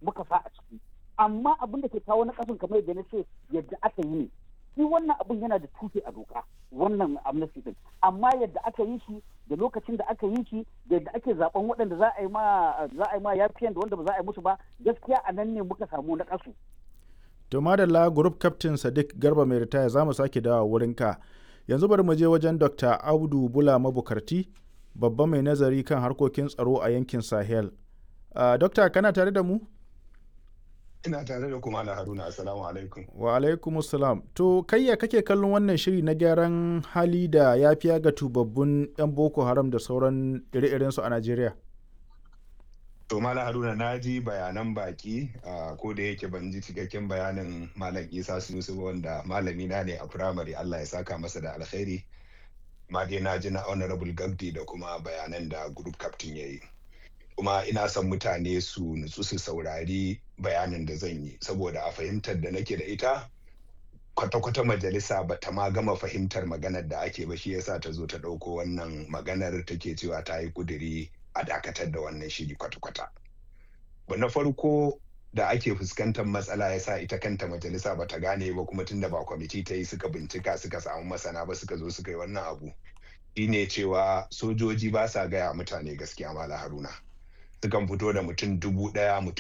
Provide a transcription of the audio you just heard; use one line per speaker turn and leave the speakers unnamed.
muka sa a ciki amma abin da ke kawo na kasan kamar yadda na ce yadda aka yi ne shi wannan abin yana da tushe a doka wannan amnesty din amma yadda aka yi shi da lokacin da aka yi shi da yadda ake zaben waɗanda za a yi ma za a yi ma yafiyan da wanda ba za a yi musu ba gaskiya a nan ne muka samu na kasu
to madalla group captain sadiq garba mai ritaya za mu sake dawa wurinka yanzu bari mu je wajen dr audu bula mabukarti babban mai nazari kan harkokin tsaro a yankin sahel uh, dokta kana tare da mu
ina tare da kuma na haruna assalamu alaikum
wa alaikum salam to kayya kake kallon wannan shiri na gyaran hali da ya fiya ga tubabbun yan boko haram da sauran ire-irensu a najeriya
to malam haruna na ji bayanan baki ko da yake ban ji cikakken bayanin malam isa sunusu wanda malami na ne a firamare allah ya saka masa da alkhairi ma dai na ji na honorable gabdi da kuma bayanan da group captain ya yi kuma ina son mutane su nutsu su saurari bayanin da zan yi saboda a fahimtar da nake da ita kwata-kwata majalisa ba ta ma gama fahimtar maganar da ake ba shi yasa ta zo ta ɗauko wannan maganar take cewa ta yi kuduri a dakatar da wannan shiri kwata-kwata. Ba na farko da ake fuskantar matsala ya sa ita kanta majalisa ba ta gane ba kuma tunda ba kwamiti ta yi suka bincika suka samu masana ba suka zo suka yi wannan abu. Shine cewa sojoji ba sa gaya mutane gaskiya mala haruna. Sukan fito da mutum dubu ɗaya mutum